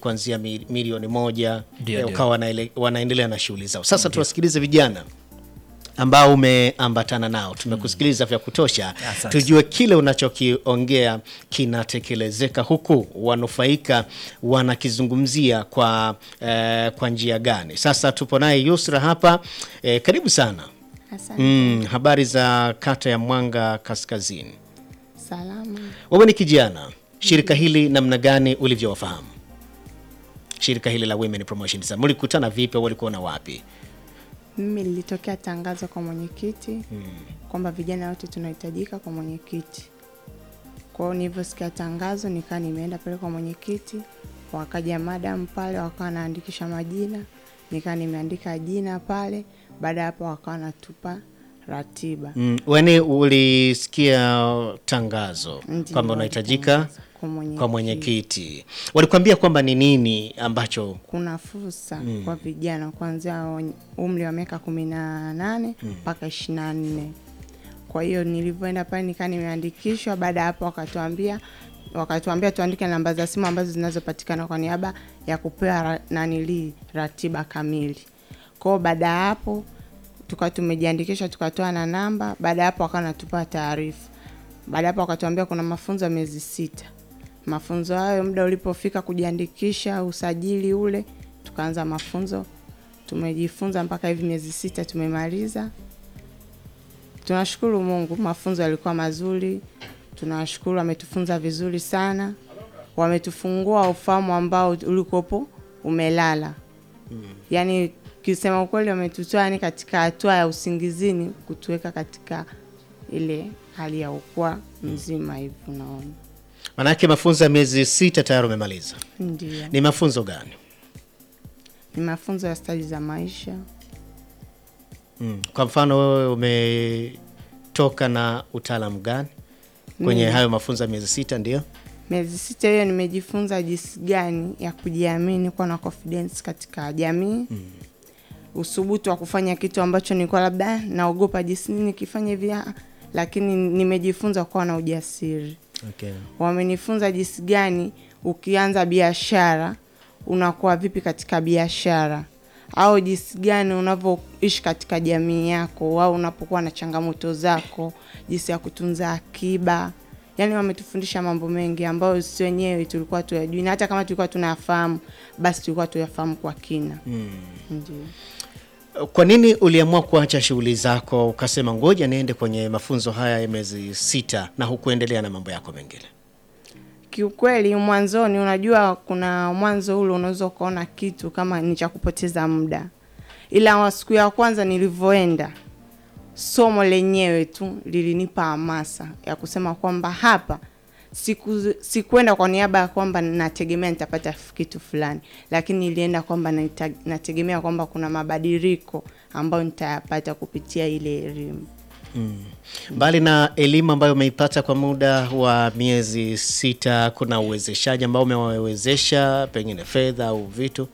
kuanzia mi- milioni moja Ndio, eh, ndio. ukawa wanaele- wanaendelea na shughuli zao. Sasa tuwasikilize vijana ambao umeambatana nao. Tumekusikiliza vya kutosha, Asante. tujue kile unachokiongea kinatekelezeka, huku wanufaika wanakizungumzia kwa, eh, kwa njia gani. Sasa tupo naye Yusra hapa eh, karibu sana. Asante. Mm, habari za kata ya Mwanga Kaskazini. Salama. Wewe ni kijana, shirika hili namna gani ulivyowafahamu? Shirika hili la Women Promotion Center, mlikutana vipi? au Walikuona wapi? Mimi nilitokea tangazo kwa mwenyekiti kwamba vijana wote tunahitajika kwa mwenyekiti. Kwa hiyo nilivyosikia tangazo nikaa nimeenda pale kwa mwenyekiti, wakaja madam pale wakawa wanaandikisha majina, nikaa nimeandika jina pale. Baada ya hapo wakawa wanatupa ratiba. Mm, wani ulisikia tangazo Ndiyo, kwamba unahitajika walitangaza kwa mwenyekiti. kwa mwenyekiti, walikwambia kwamba ni nini ambacho kuna fursa kwa vijana kuanzia wenye umri wa miaka kumi na nane mpaka ishirini na nne. Kwa hiyo nilivyoenda pale nikaa nimeandikishwa. Baada ya hapo wakatuambia wakatuambia tuandike namba za simu ambazo zinazopatikana kwa niaba ya kupewa ra, nanili ratiba kamili. Kwa hiyo baada ya hapo tukawa tumejiandikisha tukatoa na namba. Baada ya hapo wakawa natupa taarifa. Baada ya hapo wakatuambia kuna mafunzo ya miezi sita. Mafunzo hayo muda ulipofika kujiandikisha usajili ule, tukaanza mafunzo. Tumejifunza mpaka hivi miezi sita tumemaliza. Tunashukuru Mungu, mafunzo yalikuwa mazuri. Tunashukuru, wametufunza vizuri sana, wametufungua ufahamu ambao ulikopo umelala. Yaani kisema ukweli, wametutoa yani katika hatua ya usingizini kutuweka katika ile hali ya ukwa mzima hivi, unaona. manake mafunzo ya miezi sita tayari umemaliza. Ndio, Ni mafunzo gani? ni mafunzo ya stadi za maisha. Mm. Kwa mfano wewe umetoka na utaalamu gani kwenye hayo mafunzo ya miezi sita? Ndio. Miezi sita hiyo nimejifunza jinsi gani ya kujiamini, kuwa na confidence katika jamii usubutu wa kufanya kitu ambacho nilikuwa labda naogopa jinsi nini nikifanya hivi, ah, lakini nimejifunza kuwa na ujasiri. Okay. Wamenifunza jinsi gani ukianza biashara unakuwa vipi katika biashara, au jinsi gani unavyoishi katika jamii yako, au unapokuwa na changamoto zako, jinsi ya kutunza akiba. Yaani wametufundisha mambo mengi ambayo sisi wenyewe tulikuwa tuyajui, na hata kama tulikuwa tunayafahamu, basi tulikuwa tuyafahamu kwa kina. Ndio. Kwa nini uliamua kuacha shughuli zako ukasema ngoja niende kwenye mafunzo haya ya miezi sita na hukuendelea na mambo yako mengine? Kiukweli mwanzoni, unajua kuna mwanzo ule unaweza ukaona kitu kama ni cha kupoteza muda, ila wa siku ya kwanza nilivyoenda, somo lenyewe tu lilinipa hamasa ya kusema kwamba hapa siku sikuenda kwa niaba ya kwamba nategemea nitapata kitu fulani, lakini nilienda kwamba naita- nategemea kwamba kuna mabadiliko ambayo nitayapata kupitia ile elimu. Mbali na elimu ambayo umeipata kwa muda wa miezi sita, kuna uwezeshaji ambao umewawezesha pengine fedha au vitu?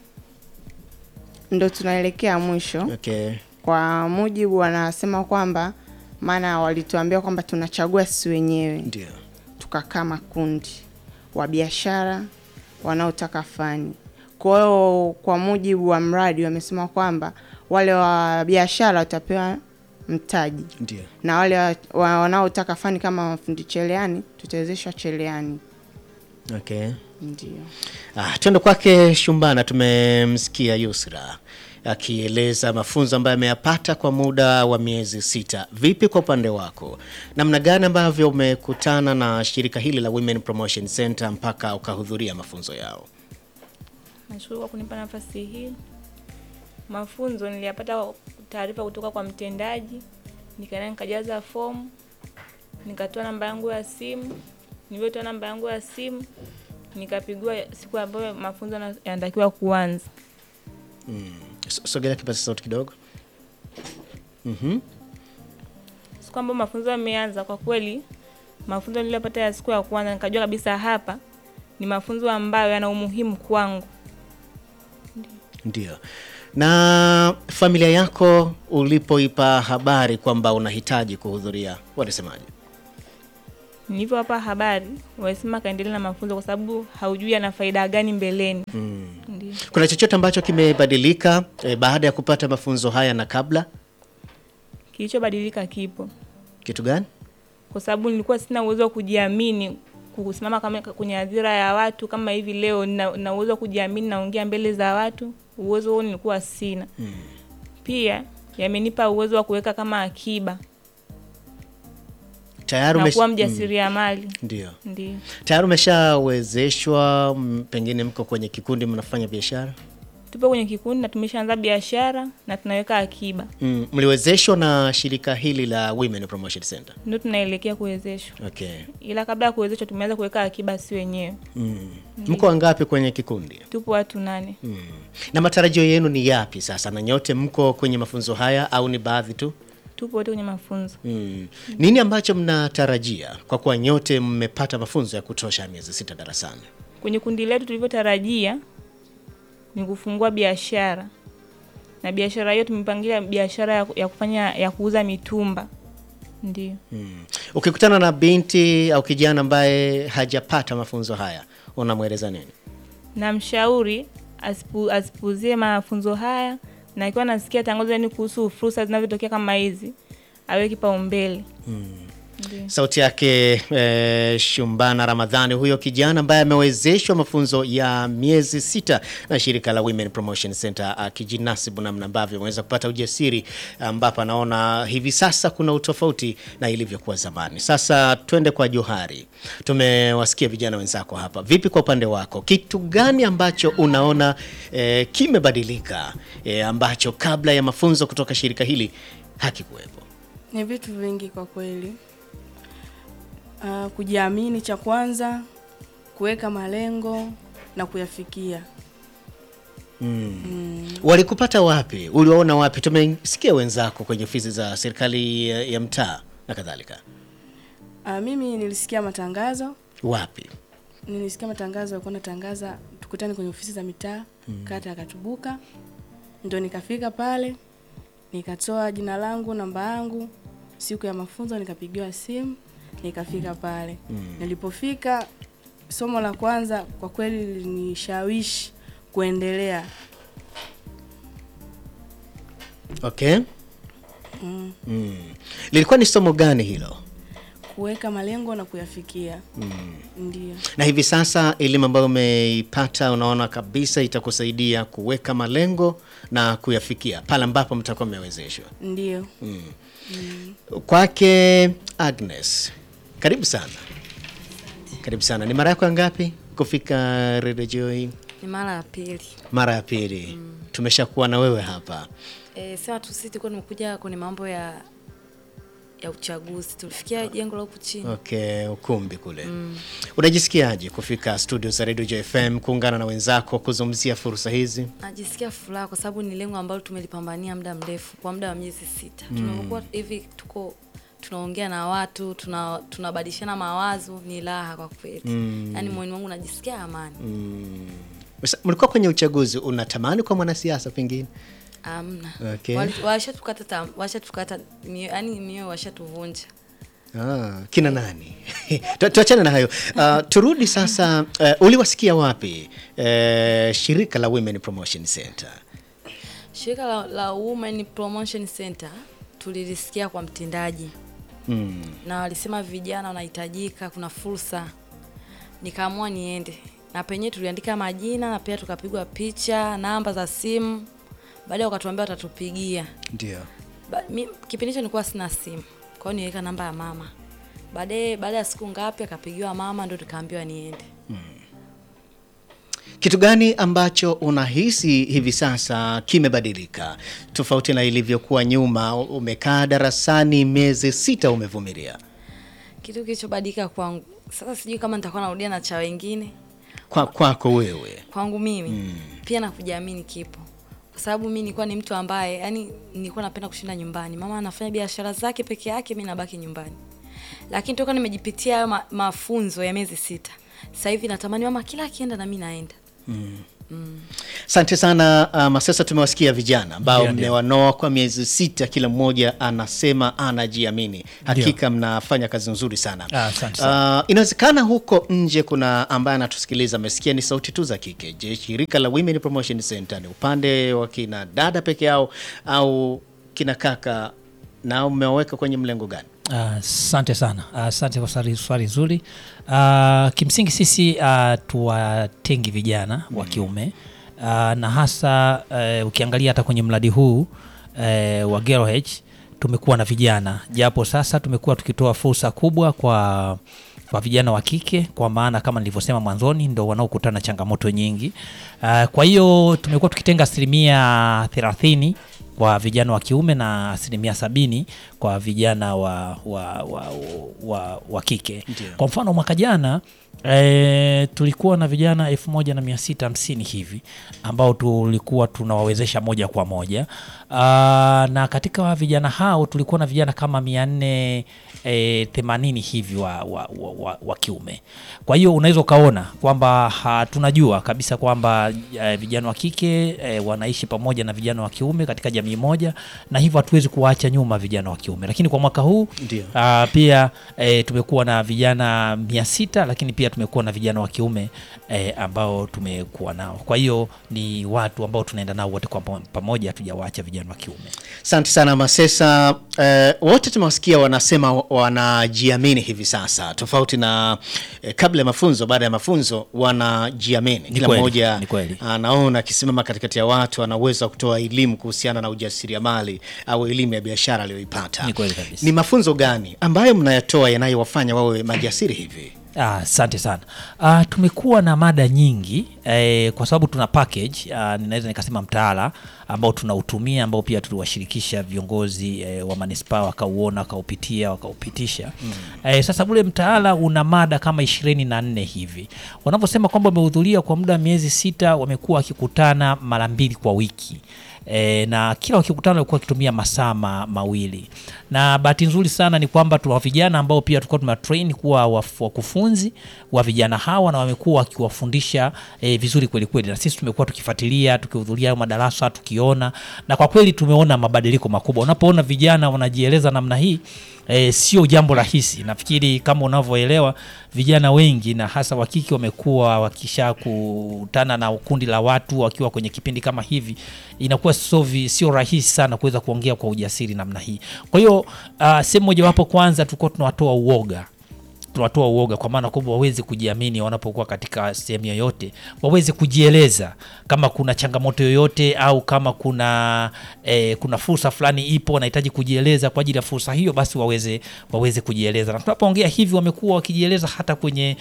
Ndo tunaelekea mwisho. Okay. Kwa mujibu wanasema kwamba, maana walituambia kwamba tunachagua sisi wenyewe, Ndio. tukakaa makundi wa biashara wanaotaka fani. Kwa hiyo kwa mujibu wa mradi wamesema kwamba wale wa biashara watapewa mtaji Ndio. na wale wa- wa- wanaotaka fani kama mafundi cherehani tutawezeshwa cherehani. Okay. Ndio. Ah, twende kwake Shumbana. Tumemsikia Yusra akieleza mafunzo ambayo ameyapata kwa muda wa miezi sita. Vipi kwa upande wako, namna gani ambavyo umekutana na shirika hili la Women Promotion Center mpaka ukahudhuria mafunzo yao? Nashukuru kwa kunipa nafasi hii. Mafunzo niliyapata taarifa kutoka kwa mtendaji, nikaenda nikajaza fomu, nikatoa namba yangu ya simu. Nilivyotoa namba yangu ya simu, nikapigiwa siku ambayo mafunzo yana- yanatakiwa kuanza. So- Sogelea kipaza sauti kidogo. Mhm. Siku ambayo mafunzo yameanza, kwa kweli mafunzo niliyopata ya siku ya kwanza, nikajua kabisa hapa ni mafunzo ambayo yana umuhimu kwangu. Ndio. Na familia yako ulipoipa habari kwamba unahitaji kuhudhuria, walisemaje? Nilivyowapa habari, walisema kaendelea na mafunzo kwa sababu haujui ana faida gani mbeleni. Ndio. Kuna chochote ambacho kimebadilika eh, baada ya kupata mafunzo haya na kabla? Kilichobadilika kipo, Kitu gani? kwa sababu nilikuwa sina uwezo wa kujiamini kusimama kama kwenye hadhira ya watu kama hivi leo. Nina nina uwezo wa kujiamini, naongea mbele za watu. Uwezo huo nilikuwa sina. Pia yamenipa uwezo wa kuweka kama akiba Tayari na umesh... kuwa Mm, mjasiriamali. ndio. Ndio. Tayari umeshawezeshwa, mm, pengine mko kwenye kikundi mnafanya biashara? Tupo kwenye kikundi na tumeshaanza biashara na tunaweka akiba, Mm, mliwezeshwa na shirika hili la Women Promotion Center. ndio tunaelekea kuwezeshwa, Okay. ila kabla ya kuwezeshwa tumeanza kuweka akiba si wenyewe. Mm. Mko wangapi kwenye kikundi? Tupo watu nane. Mm. Na matarajio yenu ni yapi sasa? Na nyote mko kwenye mafunzo haya au ni baadhi tu? Tupo wote kwenye mafunzo. Mm. Nini ambacho mnatarajia kwa kuwa nyote mmepata mafunzo ya kutosha ya miezi sita darasani? Kwenye kundi letu tulivyotarajia ni kufungua biashara, na biashara hiyo tumepangilia biashara ya, ya kufanya ya kuuza mitumba. Ndio. Mm. Ukikutana na binti au kijana ambaye hajapata mafunzo haya unamweleza nini? na mshauri asipu, asipuzie mafunzo haya na ikiwa nasikia tangazo yani kuhusu fursa zinazotokea kama hizi awe kipaumbele. Ndio. Sauti yake eh, Shumbana Ramadhani, huyo kijana ambaye amewezeshwa mafunzo ya miezi sita na shirika la Women Promotion Center, akijinasibu namna ambavyo ameweza kupata ujasiri, ambapo anaona hivi sasa kuna utofauti na ilivyokuwa zamani. Sasa twende kwa Johari, tumewasikia vijana wenzako hapa. Vipi kwa upande wako, kitu gani ambacho unaona eh, kimebadilika eh, ambacho kabla ya mafunzo kutoka shirika hili hakikuwepo? Ni vitu vingi kwa kweli. Uh, kujiamini cha kwanza, kuweka malengo na kuyafikia. Walikupata wapi? Uliwaona wapi? Tumesikia wenzako kwenye ofisi za serikali ya, ya mtaa na kadhalika. Uh, mimi nilisikia matangazo, Wapi? nilisikia matangazo yalikuwa natangaza tukutane kwenye ofisi za mitaa kata ya Katubuka, ndo nikafika pale nikatoa jina langu, namba yangu, siku ya mafunzo nikapigiwa simu, nikafika pale. Nilipofika, somo la kwanza kwa kweli lilinishawishi kuendelea. Okay. Mm. Lilikuwa ni somo gani hilo? kuweka malengo na kuyafikia. Ndio. Na hivi sasa elimu ambayo umeipata unaona kabisa itakusaidia kuweka malengo na kuyafikia pale ambapo mtakuwa mmewezeshwa. Ndio. Kwake Agnes, karibu sana. Karibu sana. Ni mara yako ya ngapi kufika Radio Joy? Ni mara ya pili. Mara ya pili. Tumeshakuwa na wewe hapa. E, sema tu sisi tulikuwa tumekuja kwenye mambo ya ya uchaguzi. Tulifikia jengo la huku chini. Okay, ukumbi kule. Unajisikiaje kufika studio za Radio Joy FM kuungana na wenzako kuzungumzia fursa hizi? Najisikia furaha kwa sababu ni lengo ambalo tumelipambania muda mrefu kwa muda wa miezi sita. Tunapokuwa hivi tuko tunaongea na watu, tuna tunabadilishana mawazo, ni raha kwa kweli. Yaani moyoni wangu najisikia amani. Sasa, Mlikuwa kwenye uchaguzi, unatamani kwa mwanasiasa pengine? Amna. Okay. Wali- Washatukata tam- washatukata mioyo, yaani mioyo washatuvunja. Ah, kina nani? Tu- Tuachane na hayo. Ah, turudi sasa. Uh, uliwasikia wapi uh, shirika la Women Promotion Center? Shirika la, la Women Promotion Center tulilisikia kwa mtendaji Mm. na walisema vijana wanahitajika, kuna fursa, nikaamua niende na penyewe tuliandika majina na pia tukapigwa picha, namba za simu. Baadaye wakatuambia watatupigia. Ndio. Ba, mi, kipindi hicho nilikuwa sina simu, kwa hiyo niweka namba ya mama. Baadaye baada ya siku ngapi akapigiwa mama, ndo tukaambiwa niende. Kitu gani ambacho unahisi hivi sasa kimebadilika tofauti na ilivyokuwa nyuma? Umekaa darasani miezi sita, umevumilia. Kitu kilichobadilika kwangu sasa, sijui kama nitakuwa narudia na cha wengine Kwa kwako wewe kwangu mimi pia na kujiamini kipo, kwa sababu mi nilikuwa ni mtu ambaye yani nilikuwa napenda kushinda nyumbani. Mama anafanya biashara zake peke yake, mi nabaki nyumbani, lakini toka nimejipitia hayo ma, mafunzo ya miezi sita, sasa hivi natamani mama kila akienda na mi naenda. Asante sana uh, Masesa, tumewasikia vijana ambao Ndio, ndio. mmewanoa kwa miezi sita, kila mmoja anasema anajiamini. Hakika mnafanya kazi nzuri sana. Ah, asante sana. Uh, inawezekana huko nje kuna ambaye anatusikiliza amesikia ni sauti tu za kike. Je, shirika la Women Promotion Center ni upande wa kina dada peke yao au kina kaka, nao mmewaweka kwenye mlengo gani? Asante sana, asante kwa swali swali zuri. Ah, kimsingi sisi ah, tuwatengi vijana wa kiume Ah, na hasa eh, ukiangalia hata kwenye mradi huu eh, wa Girl H tumekuwa na vijana, japo sasa tumekuwa tukitoa fursa kubwa kwa kwa vijana wa kike, kwa maana kama nilivyosema mwanzoni, ndo wanaokutana na changamoto nyingi. Ah, kwa hiyo tumekuwa tukitenga asilimia thelathini kwa vijana wa kiume na asilimia sabini kwa vijana wa, wa, wa, wa, wa kike. Kwa mfano mwaka jana e, tulikuwa na vijana elfu moja na mia sita hamsini hivi ambao tulikuwa tunawawezesha moja kwa moja. Aa, na katika vijana hao tulikuwa na vijana kama mia nne e, themanini hivi wa, wa, wa, wa, wa kiume. Kwa hiyo unaweza ukaona kwamba ha- tunajua kabisa kwamba e, vijana wa kike e, wanaishi pamoja na vijana wa kiume katika jamii moja, na hivyo hatuwezi kuwaacha nyuma vijana wa kiume. Lakini kwa mwaka huu Ndio. Ah, pia e, tumekuwa na vijana mia sita lakini pia tumekuwa na vijana wa kiume e, ambao tumekuwa nao. Kwa hiyo ni watu ambao tunaenda nao wote kwa pamo- pamoja, hatujawaacha vijana wa kiume. Asante sana Masesa. Eh, wote tumewasikia wanasema wa- wanajiamini hivi sasa, tofauti na eh, kabla ya mafunzo. Baada ya mafunzo wanajiamini, kila kweli, mmoja ni kweli. anaona akisimama katikati ya watu anaweza kutoa elimu kuhusiana na ujasiriamali au elimu ya biashara aliyoipata. Ni kweli kabisa. Ni mafunzo gani ambayo mnayatoa yanayowafanya wawe majasiri hivi? Ah, Asante sana. Ah, tumekuwa na mada nyingi eh, kwa sababu tuna package ah, ninaweza nikasema mtaala ambao tunautumia ambao pia tuliwashirikisha viongozi eh, wa manispaa wakauona wakaupitia wakaupitisha. Eh, sasa ule mtaala una mada kama ishirini na nne hivi. Wanaposema kwamba wamehudhuria kwa muda wa miezi sita, wamekuwa wakikutana mara mbili kwa wiki. E, na kila wakikutana walikuwa wakitumia masaa ma, mawili na bahati nzuri sana ni kwamba tuna vijana ambao pia tulikuwa tuna train kuwa waf- wakufunzi wa vijana hawa na wamekuwa wakiwafundisha e, vizuri kweli kweli, na sisi tumekuwa tukifuatilia tukihudhuria hayo madarasa tukiona, na kwa kweli tumeona mabadiliko makubwa. Unapoona vijana wanajieleza namna hii e, sio jambo rahisi. Nafikiri kama unavyoelewa vijana wengi na hasa wa kike wamekuwa wakisha kutana na kundi la watu wakiwa kwenye kipindi kama hivi, inakuwa sio vi- sio rahisi sana kuweza kuongea kwa ujasiri namna hii. Kwa hiyo uh, sehemu mojawapo kwanza tulikuwa tunawatoa uoga tunatoa uoga kwa maana kwamba waweze kujiamini wanapokuwa katika sehemu yoyote, waweze kujieleza kama kuna changamoto yoyote au kama kuna eh, kuna fursa fulani ipo wanahitaji kujieleza kwa ajili ya fursa hiyo, basi waweze waweze kujieleza. Na tunapoongea hivi, wamekuwa wakijieleza hata kwenye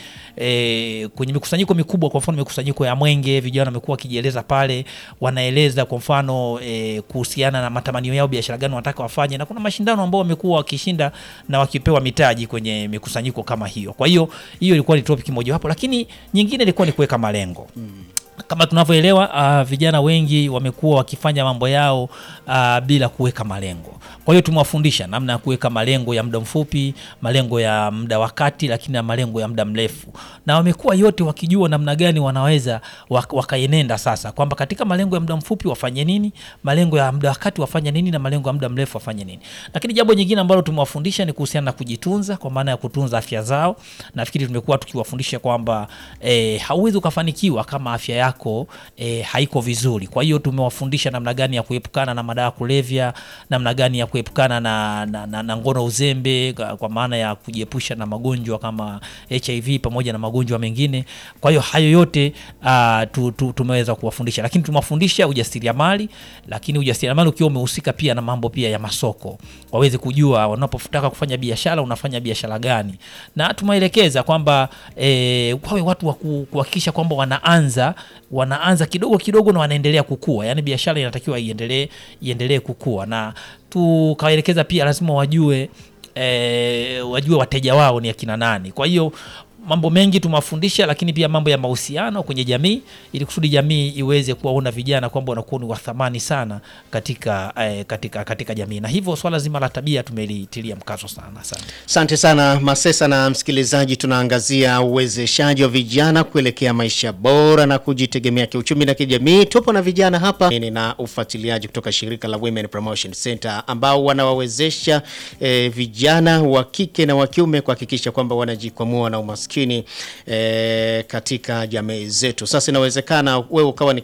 eh, kwenye mikusanyiko mikubwa, kwa mfano mikusanyiko ya Mwenge, vijana wamekuwa wakijieleza pale, wanaeleza kwa mfano eh, kuhusiana na matamanio yao, biashara gani wanataka wafanye, na kuna mashindano ambao wamekuwa wakishinda na wakipewa mitaji kwenye mikusanyiko kama hiyo. Kwa hiyo hiyo ilikuwa ni topic mojawapo, lakini nyingine ilikuwa ni kuweka malengo kama tunavyoelewa uh, vijana wengi wamekuwa wakifanya mambo yao uh, bila kuweka malengo. Kwa hiyo tumewafundisha namna ya kuweka malengo ya muda mfupi, malengo ya muda wa kati, lakini na malengo ya muda mrefu, na wamekuwa yote wakijua namna gani wanaweza wak wakaenenda sasa, kwamba katika malengo ya muda mfupi wafanye nini, malengo ya muda wa kati wafanye nini, na malengo ya muda mrefu wafanye nini. Lakini jambo nyingine ambalo tumewafundisha ni kuhusiana na kujitunza, kwa maana ya kutunza afya zao. Nafikiri tumekuwa tukiwafundisha kwamba eh, hauwezi ukafanikiwa kama afya yako eh, haiko vizuri. Kwa hiyo tumewafundisha namna gani ya kuepukana na madawa ya kulevya, namna gani ya kuepukana na, na, na, na ngono uzembe, kwa kwa maana ya kujiepusha na magonjwa kama HIV pamoja na magonjwa mengine. Kwa hiyo hayo yote uh, tu, tu, tumeweza kuwafundisha, lakini tumewafundisha ujasiriamali, lakini ujasiriamali ukiwa umehusika pia na mambo pia ya masoko, waweze kujua wanapotaka kufanya biashara unafanya biashara gani, na tumeelekeza kwamba eh, wawe watu wa ku- kuhakikisha kwamba wanaanza wanaanza kidogo kidogo na wanaendelea kukua, yaani biashara inatakiwa iendelee iendelee kukua, na tukawaelekeza pia lazima wajue eh, wajue wateja wao ni akina nani. Kwa hiyo mambo mengi tumewafundisha, lakini pia mambo ya mahusiano kwenye jamii, ili kusudi jamii iweze kuwaona vijana kwamba wanakuwa ni wa thamani sana katika, eh, katika, katika jamii, na hivyo swala zima la tabia tumelitilia mkazo sana. Asante. Asante sana Masesa. Na msikilizaji, tunaangazia uwezeshaji wa vijana kuelekea maisha bora na kujitegemea kiuchumi na kijamii. Tupo na vijana hapa na ufuatiliaji kutoka shirika la Women Promotion Center ambao wanawawezesha eh, vijana wa kike na wa kiume kuhakikisha kwamba wanajikwamua na umaskini eh, katika jamii zetu. Sasa inawezekana wewe ukawa ni